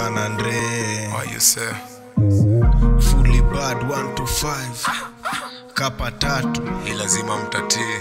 San Andre Oh, you say? Fully bad 1 to 5 Kapa tatu Hii lazima mtatii.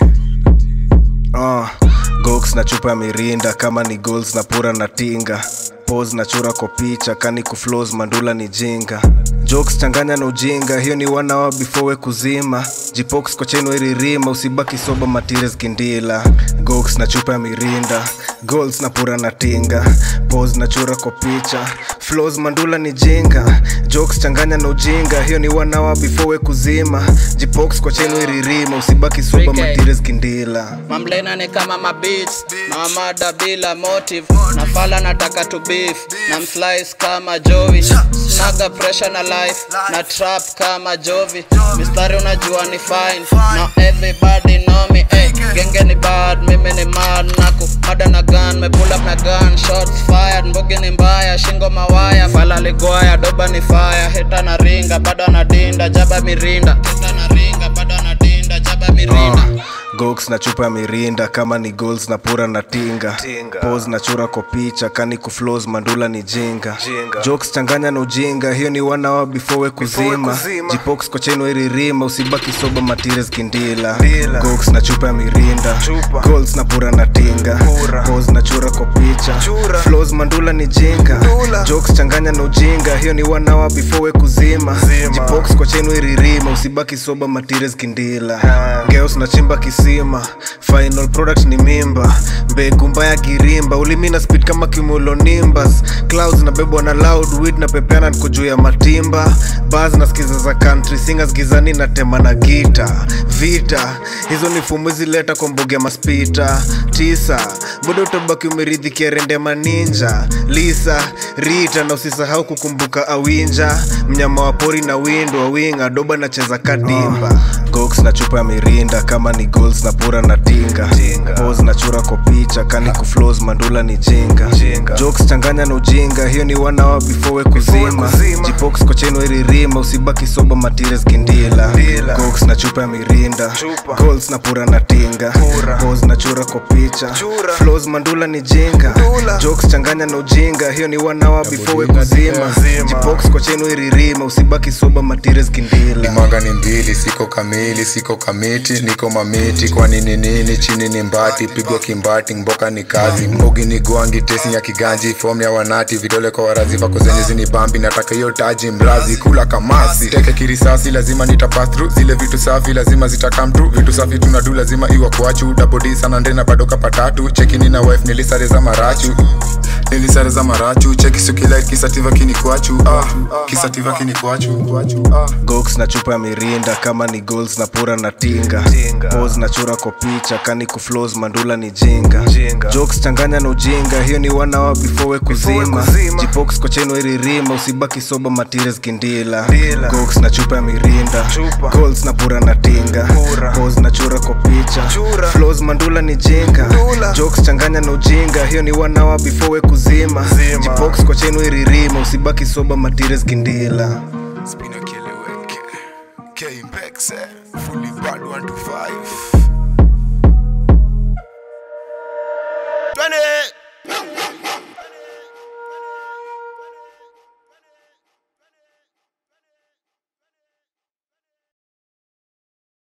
uh, Gox na chupa ya mirinda kama ni goals na pura na tinga pose na chura kwa picha kani kuflows mandula ni jinga jokes changanya na ujinga hiyo ni one hour before we kuzima jipox kwa cheno iririma usibaki soba matires kindila gox na chupa ya mirinda goals na pura na tinga pose na chura kwa picha flows mandula ni jinga jokes changanya na ujinga hiyo ni one hour before we kuzima jipox kwa cheno iririma usibaki soba Freaky. matires kindila mamlena ni kama mabits na mada bila motive na fala nataka to beef na mslice kama jovi snaga pressure na life na trap kama jovi mistari unajua ni fine na everybody know me hey, genge ni bad mimi ni mad nako mada na gun me pull up na gun shots fired mbogi ni mbaya shingo mawaya fala ligoya doba ni fire heta na ringa bado anadinda jaba mirinda heta na ringa bado anadinda jaba mirinda gox na chupa ya mirinda kama ni goals na pura na tinga, Tinga. pose na chura kwa picha kani kuflows mandula ni jinga, Jinga. jokes changanya na ujinga hiyo ni one hour before we kuzima, kuzima. jipox kwa cheno iririma usibaki soba matires kindila Ndila. gox na chupa ya mirinda Chupa. goals na pura na tinga Pura. pose na chura kwa picha Chura. flows mandula ni jinga Ndula. jokes changanya na ujinga hiyo ni one hour before we kuzima Zima. jipox kwa cheno iririma usibaki soba matires kindila Ha. geos na chimba kisima final product ni mimba mbegu mbaya girimba ulimi na speed kama cumulonimbus clouds na bebwa na loud weed na pepeana niko juu ya matimba bars na skiza za country singers gizani na tema na gita vita hizo ni fumu zileta kwa mbogi ya maspita tisa bado utabaki umeridhikia rende maninja lisa rita na usisahau kukumbuka awinja mnyama wa pori na windo awinga doba nacheza kadimba gox na chupa ya mirinda kama ni goals na pura na tinga, Tinga. pose na chura kwa picha kani kuflows mandula ni jinga, Jinga. jokes changanya na ujinga hiyo ni one hour before we kuzima, kuzima. jipox kwa cheno iririma usibaki soba matires kindila Ndila. gox na chupa ya mirinda Chupa. goals na pura na tinga Pura. pose na chura kwa picha Chura. flows mandula ni jinga Ndula. jokes changanya na ujinga hiyo ni one hour before we budinga kuzima zima. jipox kwa cheno iririma usibaki soba matires kindila limanga ni mbili siko kamili siko kamiti niko mamiti kwa nini nini chini ni mbati pigwa kimbati mboka ni kazi mbogi ni gwangi tesi ya kiganji fom ya wanati vidole kwa warazi vako zenye zini bambi nataka hiyo taji mrazi kula kamasi teke kirisasi lazima nitapass through zile vitu safi lazima zitakam tu vitu safi tunadu lazima iwa kwachu dabodi sana ndena bado kapatatu chekini na wife nilisare za marachu nilisare za marachu cheki sukilait kisativa kini kwachu ah, kisativa kini kwachu ah. gox na chupa ya mirinda kama ni goals na pura na tinga, Tinga. pose na chura kwa picha kani kuflows mandula ni jinga, Jinga. jokes changanya na ujinga hiyo ni one hour before we kuzima, kuzima. jipox kwa cheno iririma usibaki soba matires kindila Ndila. gox na chupa ya mirinda Chupa. goals na pura na tinga Pura. pose na chura kwa picha Chura. flows mandula ni jinga Ndula. jokes changanya na ujinga hiyo ni one hour before we kuzima, Zima. jipox kwa cheno iririma usibaki soba matires kindila Spina Keleweke K Mpexe Fully bad 1 to 5